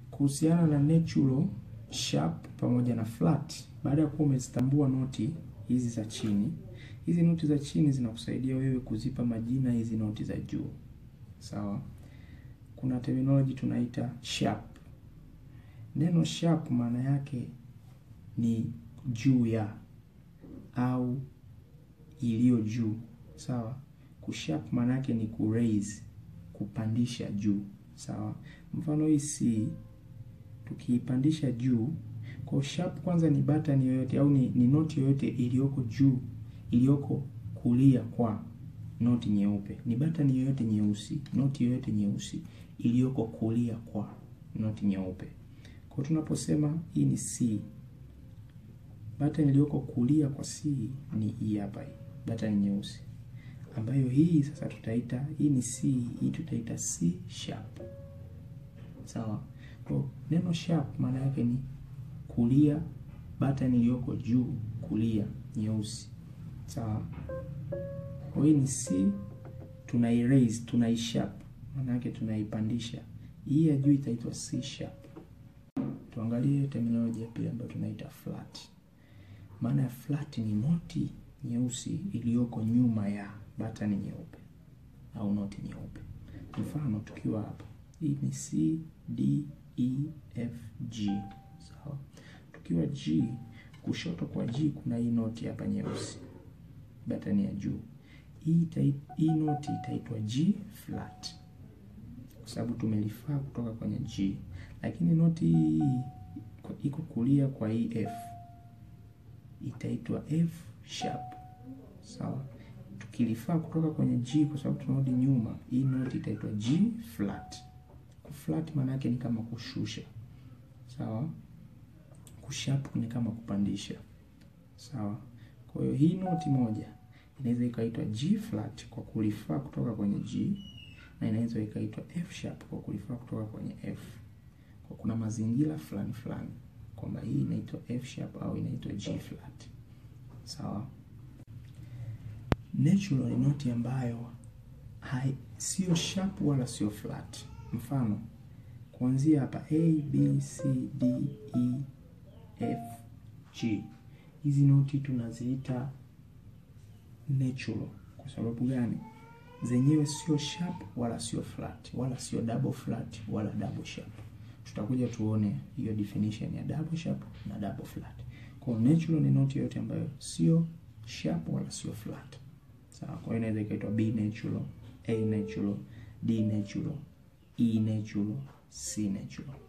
kuhusiana na natural, sharp pamoja na flat. Baada ya kuwa umezitambua noti hizi za chini, hizi noti za chini zinakusaidia wewe kuzipa majina hizi noti za juu. Sawa? Kuna terminology tunaita sharp. Neno sharp maana yake ni juu ya au iliyo juu. Sawa? Kusharp maana yake ni kuraise, kupandisha juu. Sawa? Mfano hii C tukiipandisha juu, kwa sharp kwanza ni button yoyote au ni, ni noti yoyote iliyoko juu, iliyoko kulia kwa noti nyeupe. Ni button yoyote nyeusi, noti yoyote nyeusi iliyoko kulia kwa noti nyeupe. Kwa tunaposema hii ni C, button iliyoko kulia kwa C ni hii hapa, hii button nyeusi, ambayo hii sasa tutaita hii ni C, hii tutaita C sharp. Sawa. Kwa neno sharp maana yake ni kulia, button iliyoko juu kulia nyeusi. Sawa. Kwa hii ni C, tunai raise, tunai sharp, maana yake tunaipandisha. Hii ya juu itaitwa C sharp. Tuangalie terminology ya pili ambayo tunaita flat. Maana ya flat ni noti nyeusi iliyoko nyuma ya button nyeupe au noti nyeupe. Mfano tukiwa hapa, hii ni C D E F G. Sawa. Tukiwa G, kushoto kwa G kuna hii noti hapa nyeusi, button ya juu. Hii hii noti itaitwa G flat kwa sababu tumelifaa kutoka kwenye G, lakini noti hii iko kulia kwa hii F itaitwa F sharp. Sawa. Tukilifaa kutoka kwenye G kwa sababu tunarudi nyuma, hii noti itaitwa G flat. Flat maana yake ni kama kushusha. Sawa. Kusharp ni kama kupandisha. Sawa. Kwa hiyo hii noti moja inaweza ikaitwa G flat kwa kulifaa kutoka kwenye G na inaweza ikaitwa F sharp kwa kulifaa kutoka kwenye F. Kwa kuna mazingira fulani fulani kwamba hii inaitwa F sharp au inaitwa G flat. Sawa. Natural ni noti ambayo hai sio sharp wala sio flat. Mfano kuanzia hapa A B C D E F G, hizi noti tunaziita natural. Kwa sababu gani? Zenyewe sio sharp wala sio flat wala sio double flat wala double sharp. Tutakuja tuone hiyo definition ya double sharp na double flat. Kwa natural ni noti yote ambayo sio sharp wala sio flat. Sawa. Kwa hiyo inaweza ikaitwa B natural, A natural, D natural, E natural, C natural.